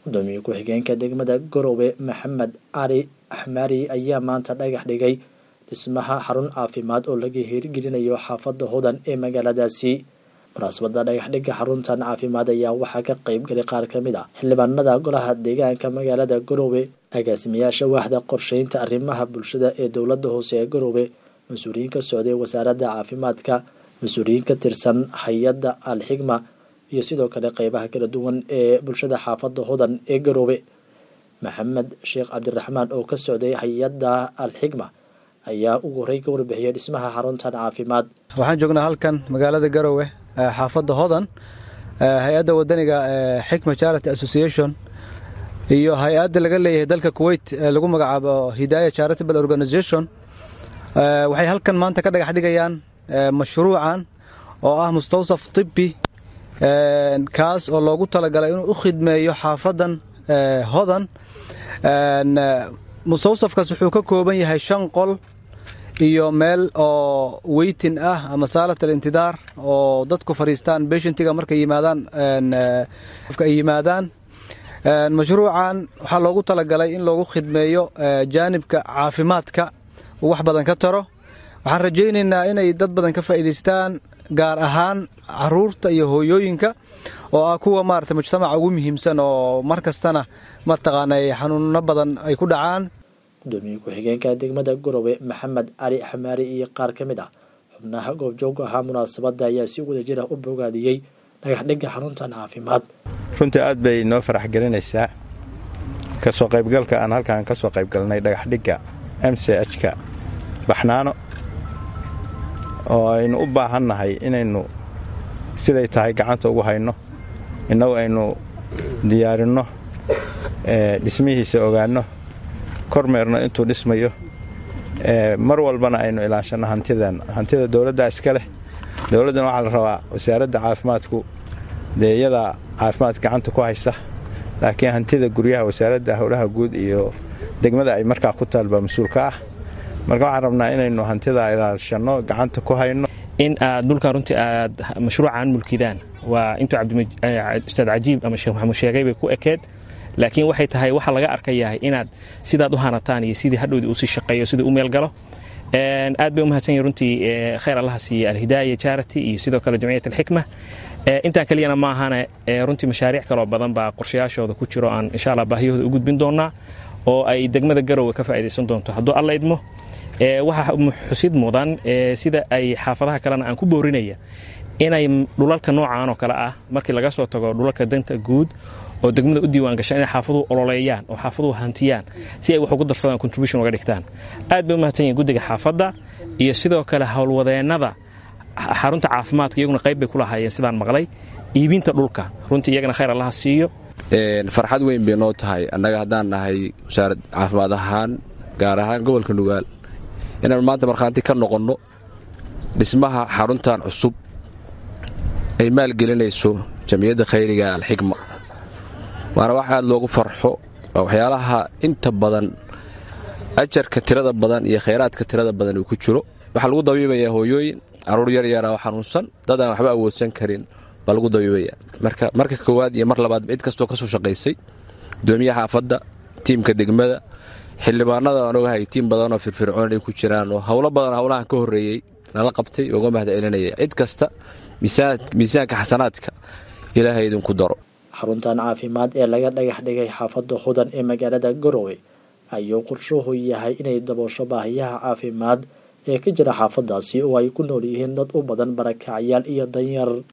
gudoomiye ku-xigeenka degmada garowe maxamed cali axmari ayaa maanta dhagax dhigay dhismaha xarun caafimaad oo laga hirgelinayo xaafadda hodan ee magaaladaasi munaasabada dhagaxdhigga xaruntan caafimaad ayaa waxaa ka qeyb galay qaar ka mid ah xildhibaanada golaha deegaanka magaalada garowe agaasimayaasha waaxda qorsheynta arrimaha bulshada ee dowladda hoose ee garowe mas-uuliyiin ka socday wasaaradda caafimaadka mas-uuliyiin ka tirsan hay-adda alxigma iyo sidoo kale qeybaha kala duwan ee bulshada xaafadda hodan ee garowe maxamed sheekh cabdiraxmaan oo ka socday hay-adda alxigma ayaa ugu horey ka warbixiyay dhismaha xaruntan caafimaad waxaan joognaa halkan magaalada garowe xaafadda hodan hay-adda wadaniga xikma charity association iyo hay-adda laga leeyahay dalka kuwait lagu magacaabo hidaya charitable organization waxay halkan maanta ka dhagax dhigayaan mashruucan oo ah mustawsaf tibbi kaas oo loogu talagalay inuu u khidmeeyo xaafadan hodan mustawsafkaas wuxuu ka kooban yahay shan qol iyo meel oo weytin ah ama saalat alintidaar oo dadku fadhiistaan beshentiga markay yimaadaan ay yimaadaan mashruucan waxaa loogu talagalay in loogu khidmeeyo jaanibka caafimaadka uu wax badan ka taro waxaan rajaynaynaa inay dad badan ka faa'iidaystaan gaar ahaan caruurta iyo hooyooyinka oo ah kuwa maarata mujtamaca ugu muhiimsan oo mar kastana mataqaana xanuuno badan ay ku dhacaan gudoomiye ku-xigeenka degmada garowe maxamed cali xamaari iyo qaar ka mid ah xubnaha goobjoog ahaa munaasabadda ayaa si wada jir ah u bogaadiyey dhagaxdhigga xaruntan caafimaad runtii aad bay noo farax gelinaysaa kasoo qaybgalka aan halkaan ka soo qaybgalnay dhagaxdhigga m c h-ka baxnaano oo aynu u baahannahay inaynu siday tahay gacanta ugu hayno innagu aynu diyaarinno dhismihiisa ogaanno kormeerno intuu dhismayo mar walbana aynu ilaashanno hantidan hantida dowladda iska leh dowladdana waxaa la rabaa wasaaradda caafimaadku dee iyadaa caafimaad gacanta ku haysa laakiin hantida guryaha wasaaradda howlaha guud iyo degmada ay markaa ku taalba mas-uulka ah marka waxaan rabnaa inaynu hantidaa ilaashanno gacanta ku hayno in aad dhulkan runtii aad mashruucan mulkidaan waa intuu ustaad cajiib ama sheekh maxamuud sheegay bay ku ekeed laakiin waxay tahay waxa laga arkayahay inaad sidaad u hanataan iyo sidii hadhowdii usii shaqeeyo sidii u meelgalo aad bay u mahadsan yihin runtii khayr allaha siiye alhidaaya charity iyo sidoo kale jamciyat alxikma intaan keliyana maahane runtii mashaariic kaloo badan baa qorshayaashooda ku jiro aan insha alla baahiyahooda u gudbin doonaa oo ay degmada garowe ka faa'idaysan doonto hadduu alla idmo waxaa xusid mudan sida ay xaafadaha kalena aan ku boorinaya inay dhulalka noocan oo kale ah markii laga soo tago dhulalka danta guud oo degmada u diiwaan gashaan inay xaafaduhu ololeeyaan oo xaafaduhu hantiyaan si ay wax ugu darsadaan contribution uga dhigtaan aad bay u mahadsan yihin guddiga xaafadda iyo sidoo kale howlwadeennada xarunta caafimaadka iyaguna qayb bay ku lahaayeen sidaan maqlay iibinta dhulka runtii iyagana khayr allaha siiyo farxad weyn bay noo tahay annaga haddaan nahay wasaarad caafimaad ahaan gaar ahaan gobolka nugaal inaan maanta markhaanti ka noqonno dhismaha xaruntan cusub ay maalgelinayso jamciyadda khayriga alxikma waana wax aad loogu farxo waa waxyaalaha inta badan ajarka tirada badan iyo khayraadka tirada badan uu ku jiro waxaa lagu dabiibayaa hooyooyin caruur yaryara oo xanuunsan dad aan waxba awoodsan karin baa lagu dabiibaya marka marka koowaad iyo mar labaadba cid kastoo ka soo shaqaysay gudoomiyaha xaafadda tiimka degmada xildhibaanada aan ogahay tiim badanoo firfircoon ay ku jiraan oo howlo badan howlahan ka horreeyey lala qabtay uga mahad celinaya cid kasta miisaanka xasanaadka ilaahay idinku daro xaruntan caafimaad ee laga dhagax dhigay xaafadda hodan ee magaalada garowe ayuu qorshuhu yahay inay daboosho baahiyaha caafimaad ee ka jira xaafadaasi oo ay ku nool yihiin dad u badan barakacyaal iyo danyar